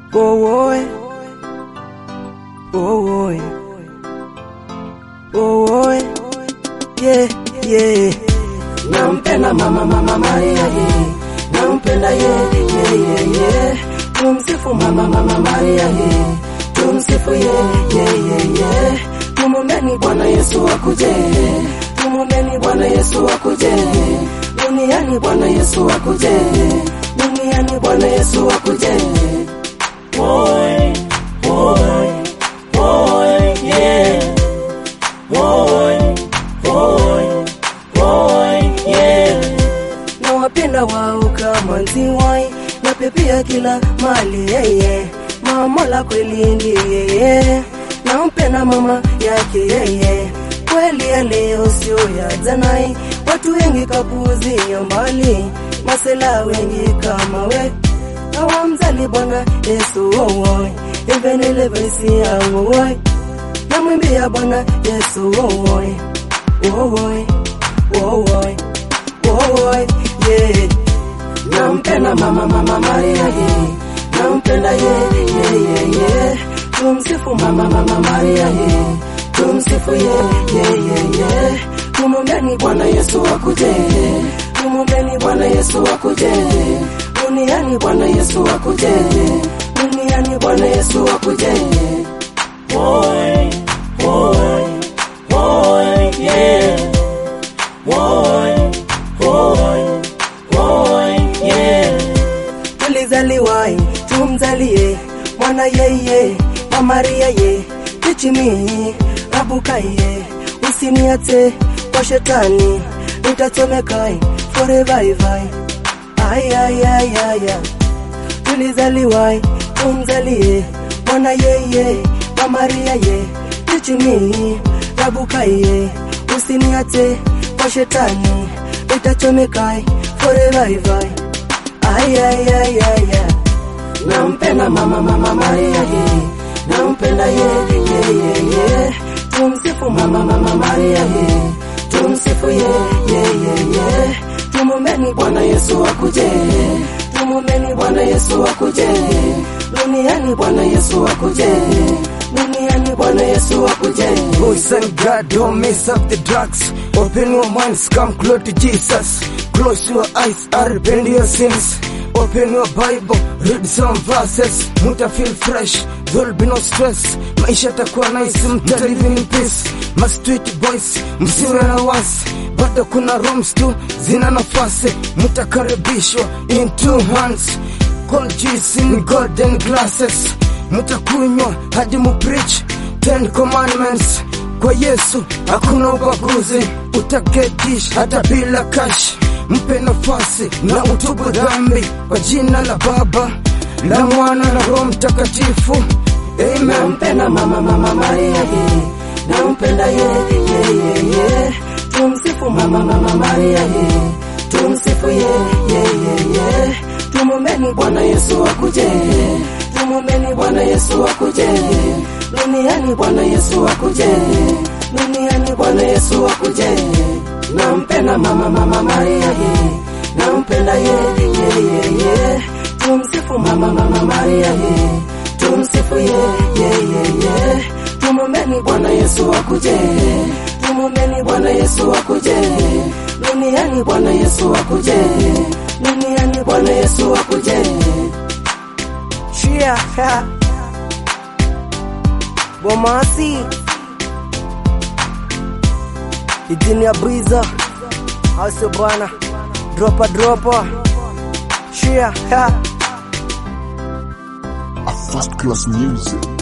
Oh, oh, oh, oh, oh, yeah, yeah. nampenda mama mama Maria ye nampenda ye ye ye ye tumsifu mama mama Maria ye tumsifu ye ye ye ye tumumbeni Bwana Yesu akuje tumumbeni Bwana Yesu akuje duniani Bwana Yesu akuje duniani Bwana Yesu akuje Boy, boy, boy, yeah. Boy, boy, boy, yeah. na wapenda wao kama nziwai na pepia kila mali yeye mamola kweli ndiye yeye nampenda mama yake yeye kweli ya leo sio ya janai watu wengi kapuzia mbali masela wengi kama we awamzali bwana yesu wowoi evenelevesi yawowoi namwimbia bwana yesu wowoi wowoi wowoi wowoi yeah. nampenda mama mama Maria ye nampenda ye ye ye ye tumsifu mama mama Maria ye tumsifu ye ye ye ye tumumbeni Bwana Yesu akuje tumumbeni Bwana Yesu akuje duniani Bwana Yesu akuje duniani Bwana Yesu akuje boy boy boy yeah boy boy boy yeah tulizaliwai tumzalie mwana yeye wa maria ye tichimi abukaye usiniate kwa shetani nitachomekae forevaivai ayayayaya tulizaliwai tumzalie mwana yeye wa maria ye tichimi abukaye usiniate kwa shetani nitachomekae forevaivai ayayayaya nampenda mama mama Maria ye nampenda ye ye ye ye tumsifu mama mama Maria ye tumsifu ye ye ye ye tumumbeni Bwana Yesu akuje tumumbeni Bwana Yesu akuje duniani Bwana Yesu akuje duniani Bwana Yesu akuje Boys and God, don't mess up the drugs. Open your minds, come close to Jesus. Close your eyes, and repent your sins. Open your Bible, read some verses. Muta feel fresh, there'll be no stress. Maisha takuwa nice, mta live in peace. My street boys, msiwe na wasi. Bado kuna rooms tu, zina nafasi. Mutakaribishwa in two hands. Cold juice in golden glasses. Mutakunywa hadi mupreach Ten commandments kwa Yesu hakuna ubaguzi, utaketish hata bila cash. Mpe nafasi na utubu dhambi kwa jina la Baba la Mwana na Roho Mtakatifu. Amen. nampenda mama mama Maria ye nampenda ye ye ye ye tumsifu mama mama Maria ye tumsifu ye ye ye ye tumumbeni Bwana Yesu akuje tumumbeni Bwana Yesu akuje duniani Bwana Yesu akuje duniani Bwana Yesu akuje nampenda mama mama Maria ye nampenda ye ye ye ye tumsifu mama mama Maria ye tumsifu ye ye ye ye tumumbeni Bwana Yesu akuje tumumbeni Bwana Yesu akuje duniani Bwana Yesu akuje duniani Bwana Yesu akuje Chia ha. Bomasi Idini ya Briza Asio bwana Dropa dropa Chia ha. A first class music.